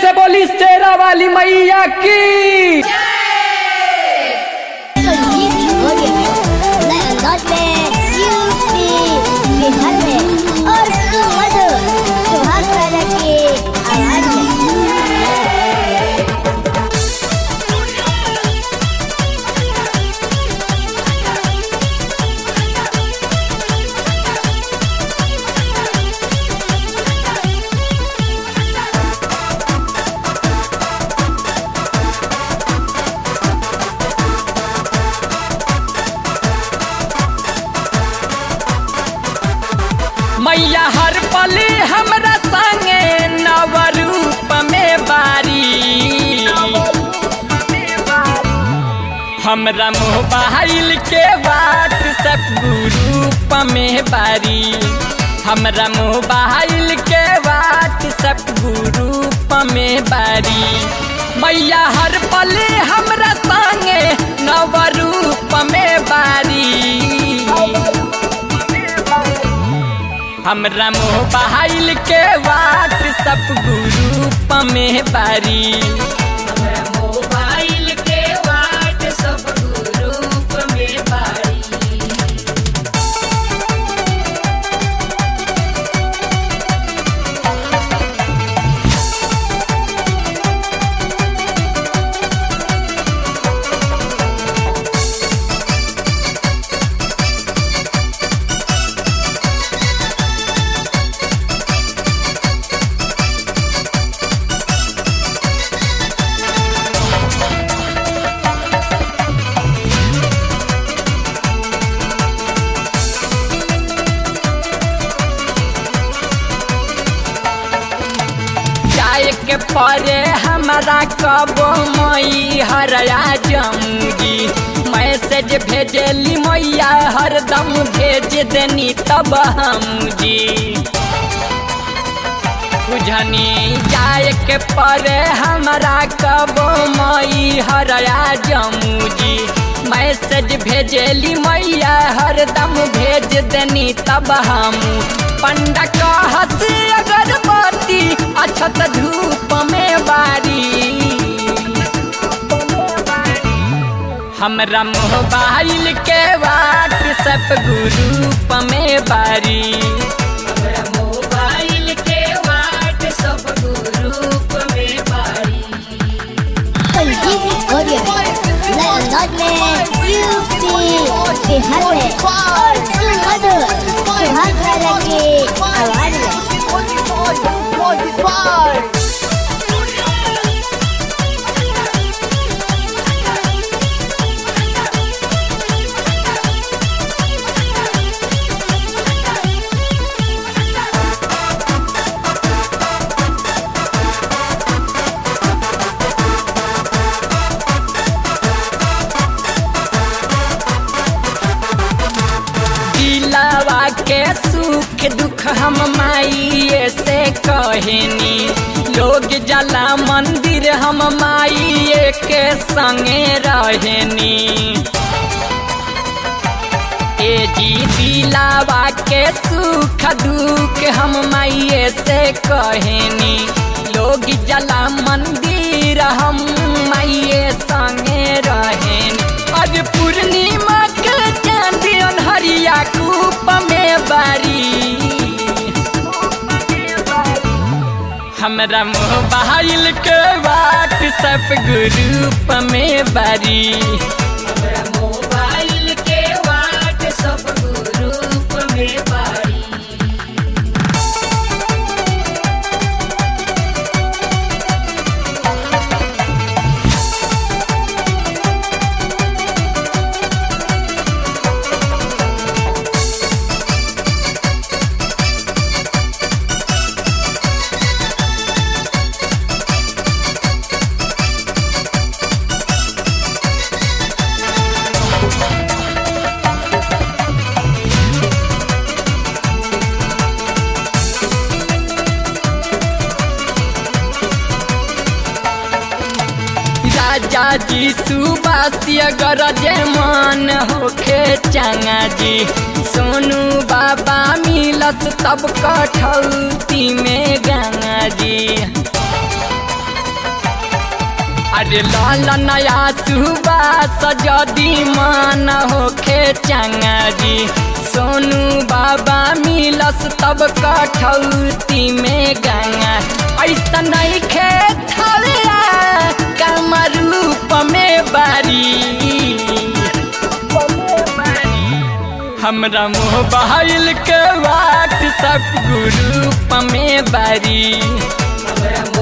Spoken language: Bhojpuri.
से बोली शेरा वाली मैया की संगीत हो गया नए अंदाज में यूपी बिहार में और सुमधुर सुहाग राजा की आवाज में मैया हर पले हमरा संगे नव रूप में बारी हमरा मोबाइल के व्हाट्सएप ग्रुप में बारी हमरा मोबाइल के व्हाट्सएप ग्रुप में बारी मैया हर पले हमरा संगे नव रूप में बारी हमरा मोबाइल के व्हाट्सएप ग्रुप में बारी हमरा मोबाइल के व्हाट्सएप ग्रुप में बारी जाए के परे हमारा कबो मई हरया जमुगी मैसेज भेजली मैया हरदम भेज देनी तब हम जी बुझनी जाए के परे हमारा कबो मई हरया जमुजी मैसेज भेजली मैया हरदम भेज देनी तब हम पंडा कहस अगरबत्ती अछत धूप में बारी हमरा मोबाइल के व्हाट्सएप ग्रुप में बारी हमरा मोबाइल के व्हाट्सएप ग्रुप में बारी संगीत हो गया नए अंदाज में यूपी बिहार में और सुमधुर सुहाग राजा की आवाज में दिलावा के सुख दुख हम माइए से कहनी लोग जला मंदिर हम माइए के संगे रहनी ए जी दिलावा के सुख दुख हम माइए से कहनी लोग जला मंदिर हम माइए संगे रहनी आज पूर्णिमा के चांद अनहरिया कूप में बारी हमरा मोबाइल के व्हाट्सएप ग्रुप में बारी हमरा मोबाइल के व्हाट्सएप ग्रुप में बारी राजा जी सुबासी अगर जे मन होखे चंगा जी सोनू बाबा मिलत तब कठौती में गंगा जी अरे लाल नया सुबह सजदी मान होखे चंगा जी सोनू बाबा मिलस तब कठौती में गंगा ऐसा नहीं खेत कम रूप में बारी हमरा मोबाइल के व्हाट्सएप ग्रुप में बारी